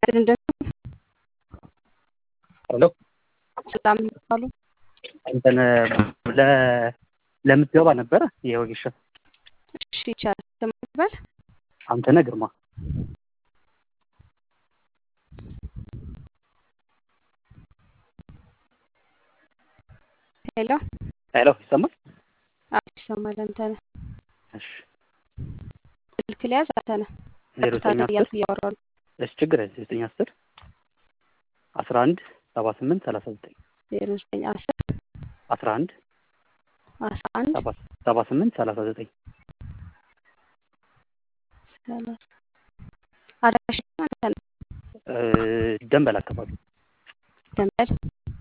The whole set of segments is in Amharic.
እንደምን ሄሎ ሰላም ይባሉ። እንትን ለ ለምትገባ ነበረ የወጌሻ እሺ ይቻላል። ስም ይባል አንተነህ ግርማ ሄሎ ሄሎ ይሰማል? አዎ ይሰማል። አንተነህ እሺ ስልክ ሊያዝ አንተነህ ዜሮ ቀጥታ ዘጠኝ አስር እያልኩ እያወራሁ ነው። እሺ ችግር የለም ዘጠኝ አስር አስራ አንድ ሰባ ስምንት ሰላሳ ዘጠኝ ዜሮ ዘጠኝ አስር አስራ አንድ አስራ አንድ ሰባ ሰባ ስምንት ሰላሳ ዘጠኝ ሰላሳ አድራሻ አንተነህ ደንበል አካባቢ ደንበል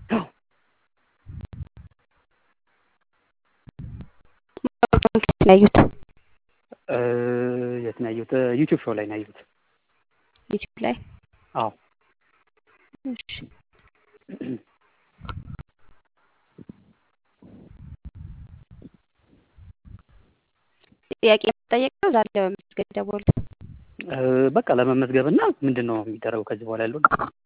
ማስታወቂያውን ከየት ነው ያዩት? እ የት ነው ያየሁት? ዩቲዩብ ሾው ላይ ነው ያየሁት። ዩቲዩብ ላይ አዎ እሺ ጥያቄ መጠየቅ ነው። ዛሬ ለመመዝገብ ደወሉ። እ በቃ ለመመዝገብ እና ምንድን ነው የሚደረገው ከዚህ በኋላ ያለው?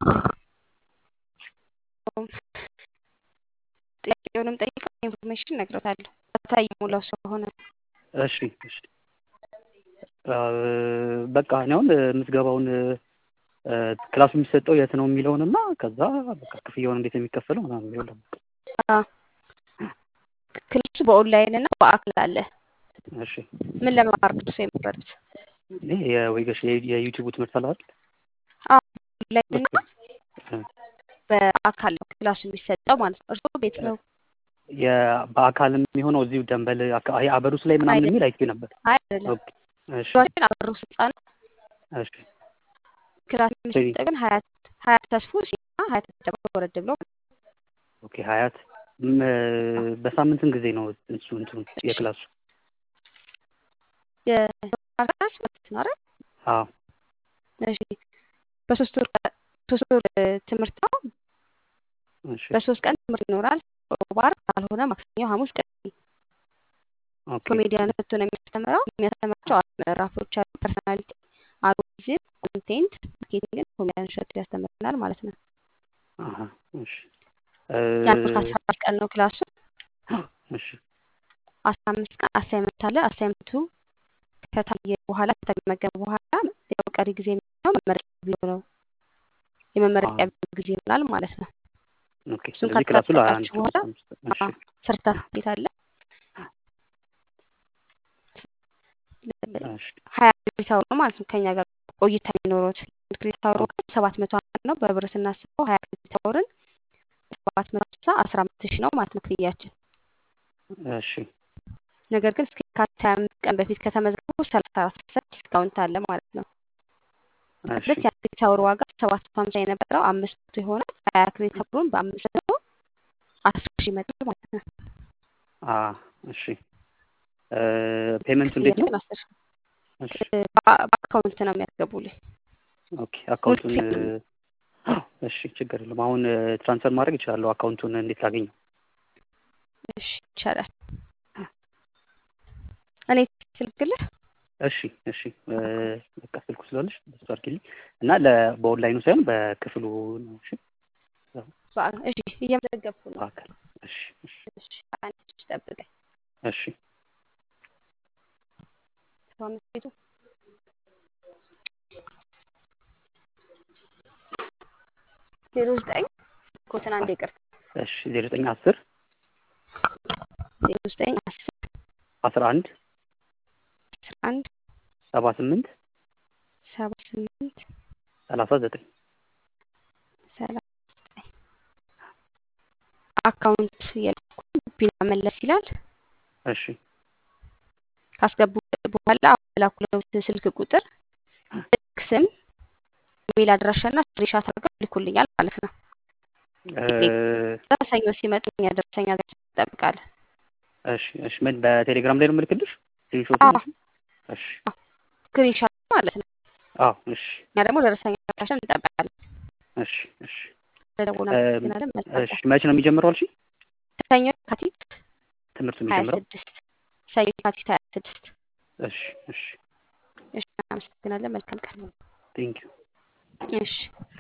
ጥያቄውንም ጠይቀው ኢንፎርሜሽን እነግሮታለሁ። ቀጥታ እየሞላው ስለሆነ እሺ እሺ እ በቃ እኔ አሁን ምዝገባውን እ ክላሱ የሚሰጠው የት ነው የሚለውን እና ከዛ በቃ ክፍያውን እንዴት ነው የሚከፈለው ምናምን የሚለው ደግሞ አ ክላሱ በኦንላይን እና በአካል አለ። እሺ ምን ለመማር ነው እሱ የመረጡት? ይሄ የወይገሽ የዩቲዩቡ ትምህርት አለ አይደል? አዎ ኦንላይን እና እ በአካል ነው ክላሱ የሚሰጠው ማለት ነው። እርስዎ ቤት ነው? የ- በአካልም የሆነው እዚሁ ደንበል አካ- ይሄ አበሩስ ላይ ምናምን የሚል አይቼ ነበር። አይ አይደለም። ኦኬ እሺ ሯችን አበሩ ስልጣ ነው። እሺ ክላስ የሚሰጠው ግን ሀያት ሀያት ተስፎ ሲና ሀያት ደግሞ ወረድ ብሎ ኦኬ ሀያት ም- በሳምንት ስንት ጊዜ ነው እሱ እንትኑ የክላሱ? የክላስ ማለት ነው አይደል? አዎ እሺ በሶስት ወር ሶስት ወር ትምህርት ነው። እሺ በሶስት ቀን ትምህርት ይኖራል። ሮብ፣ ዓርብ ካልሆነ ማክሰኞ፣ ሐሙስ፣ ቅዳሜ ኦኬ ኮሜዲያን መጥቶ ነው የሚያስተምረው። የሚያስተምራቸው አራት ምዕራፎች አሉ። ፐርሶናሊቲ፣ አልጎሪዝም፣ ኮንቴንት፣ ማርኬቲንግን ኮሜዲያን እሸቱ ያስተምረናል ማለት ነው። አሀ እሺ የአንድ ወር እ ከአስራ አራት ቀን ነው ክላሱ። እሺ አስራ አምስት ቀን አሳይመንት አለ። አሳይመንቱ ከታየ በኋላ ከተገመገመ በኋላ ያው ቀሪ ጊዜ የሚሆነው መመረቂያ ቪዲዮ ነው። የመመረቂያ ቪዲዮ ጊዜ ይሆናል ማለት ነው። ኦኬ እሱን ስለዚህ ክላሱ ለአንድ ካጠናቀቃችሁ በኋላ እሺ ሰርተፍኬት አለ። እሺ ሀያ ክሬዲት አወር ነው ማለት ነው ከኛ ጋር ቆይታ የሚኖሩት። አንድ ክሬዲት አወር ዋጋ ሰባት መቶ ሀምሳ ነው። በብር ስናስበው ሀያ ክሬዲት አወርን ሰባት መቶ ሀምሳ አስራ አምስት ሺህ ነው ማለት ነው ክፍያችን። እሺ ነገር ግን እስከ የካቲት ሀያ አምስት ቀን በፊት ከተመዘገቡ ሰላሳ አራት ፐርሰንት ዲስካውንት አለ ማለት ነው። እሺ ማለት የአንድ ክሬዲት አወር ዋጋ ሰባት መቶ ሀምሳ የነበረው አምስት መቶ ይሆናል። ሀያ ክሬዲት አወሩን በአምስት መቶ አስር ሺህ ይመጣል ማለት ነው። አ እሺ እ ፔመንቱ እንዴት ነው? ክፍያችን አስር ሺህ እሺ በ- በአካውንት ነው የሚያስገቡልኝ። ኦኬ አካውንቱን ሙሉ እ እሺ ችግር የለም። አሁን እ ትራንስፈር ማድረግ እችላለሁ። አካውንቱን እንዴት ላገኘው? እሺ ይቻላል። እኔ ስልክልህ እሺ እሺ እ በቃ ስልኩ ስላለሽ በሱ አድርጊልኝ እና ለ በኦንላይኑ ሳይሆን በክፍሉ ነው። እሺ በአ- እሺ እየመዘገብኩ ነው። በአካል እሺ እሺ እሺ አንድ ልጅ ጠብቀኝ። እሺ ሰባ አምስት ቤቱ ዜሮ ዘጠኝ ኮትን አንድ ይቅርታ እሺ ዜሮ ዘጠኝ አስር ዜሮ ዘጠኝ አስር አስራ አንድ አስራ አንድ ሰባ ስምንት ሰባ ስምንት ሰላሳ ዘጠኝ ሰላሳ ዘጠኝ አካውንት የላኩ ቢና መለስ ይላል። እሺ ካስገቡ በኋላ ላኩለት ስልክ ቁጥር ልክ ስም ኢሜል አድራሻና ስክሪንሻት አድርገው ይልኩልኛል ማለት ነው። እ ሰኞ ሲመጡ እኛ ደረሰኛ ገዝተን እንጠብቃለን። እሺ እሺ ምን በቴሌግራም ላይ ነው የምልክልሽ? ስክሪንሾት አዎ እሺ ስክሪንሻት ማለት ነው። አዎ እሺ እኛ ደግሞ ደረሰኛ ገዝተን እንጠብቃለን። እሺ እሺ ስለደወሉ እ አመሰግናለን። መልካም እሺ ቀን። መቼ ነው የሚጀምረው አልሽኝ? ሰኞ የካቲት ትምህርቱ ሀያ የሚጀምረው? ስድስት ሰኞ የካቲት ሀያ ስድስት እሺ እሺ እሺ እናመሰግናለን። መልካም ቀን። ቴንክ ዩ እሺ